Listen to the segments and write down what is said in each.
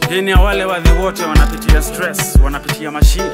Hii ni ya wale wadhi wote wanapitia stress, wanapitia mashida.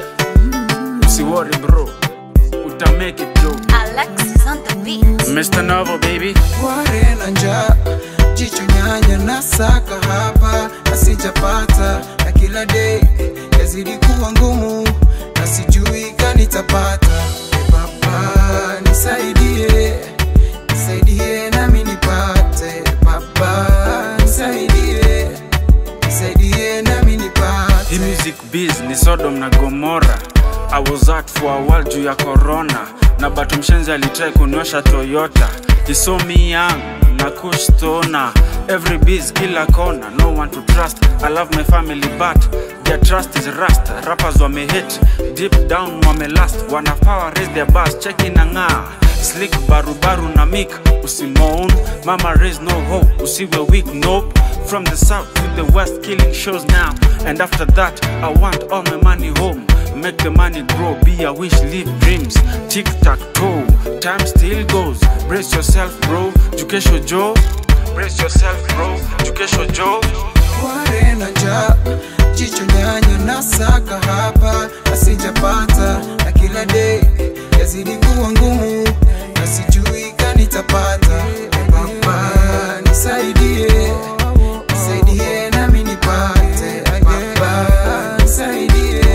Usiwori bro, uta make it jo. Alexis on the beat. Mr. Novo baby, Ware na njaa, jicho nyanya na saka hapa na sijapata, na kila day yazidi kuwa ngumu na sijui kanitapata. E Baba nisaidie, nisaidie nami nipate. Baba nisaidie, nisaidie nami nipate. hii music biz ni Sodom na Gomora. I was out for a while juu ya corona, na bado mshenzi alitrai kunywesha Toyota. He saw me young na kush stoner. Every biz kila kona, no one to trust. I love my family but their trust is rust. Rappers wame hit deep down wame last, wana power raise their bars, check in ng'aa slick barubaru na mik usimoan mama raise no hope usiwe weak nope from the south to the west killing shows now and after that i want all my money home make the money grow be a wish live dreams tic tac toe time still goes brace yourself bro jukesho joe brace yourself bro jukesho joe Ware na njaa, jicho nyanya na saka hapa na sijapata, na kila day yazidi kuwa ngumu na sijui kanitapata. E Baba nisaidie, nisaidie nami nipate. E Baba nisaidie,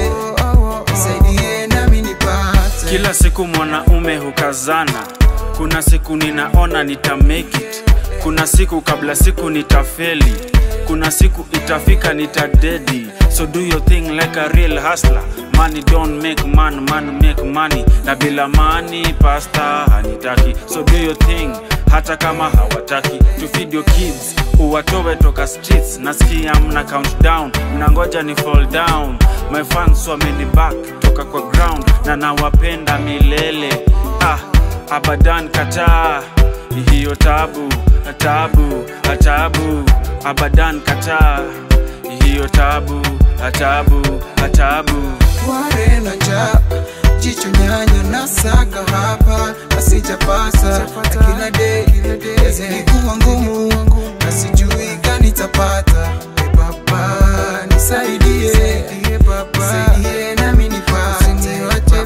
nisaidie nami nipate. Kila siku mwanaume hukazana, kuna siku ninaona nita make it, kuna siku kabla siku nitafeli, kuna siku itafika nitadedi. So do your thing like a real hustler. Money don't make man, man make money. Na bila money pasta hanitaki. So do your thing hata kama hawataki. To feed your kids, uwatowe toka streets. Nasikia mna countdown, mnangoja ni fall down. My fans wameni back toka kwa ground na nawapenda milele. Ah, abadan kataa hiyo tabu tabu tabu abadan kataa hiyo tabu tabu tabu Ware na njaa, jicho nyanya na saka hapa na sijapata, na kila day yazidi kuwa ngumu na sijui kanitapata. E Baba nisaidie, nisaidie nami nipate.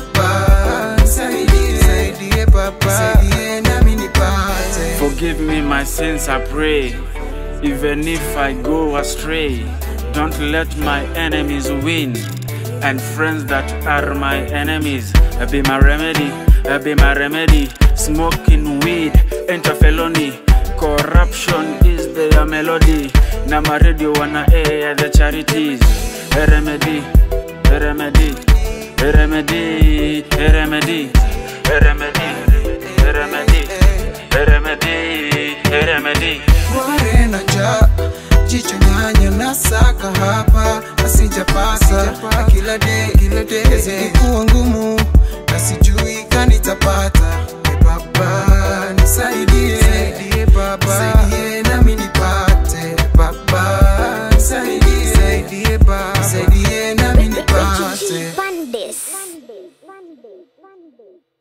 Baba nisaidie, nisaidie nami nipate. Forgive me my sins, I pray. Even if I go astray, don't let my enemies win. And friends that are my enemies be my remedy, be my remedy. Smoking weed, enter felony. Corruption is their melody. Na my radio wanna air the charities. A remedy, a remedy, a remedy, a remedy, a remedy, a remedy, a remedy, a remedy. Ware na njaa, jicho nyanya na saka hapa na sijapata, na kila day yazidi kuwa ngumu na sijui kanitapata. E Baba nisaidie, nisaidie nami nipate. Baba nisaidie, nisaidie nami nipate. Pandis.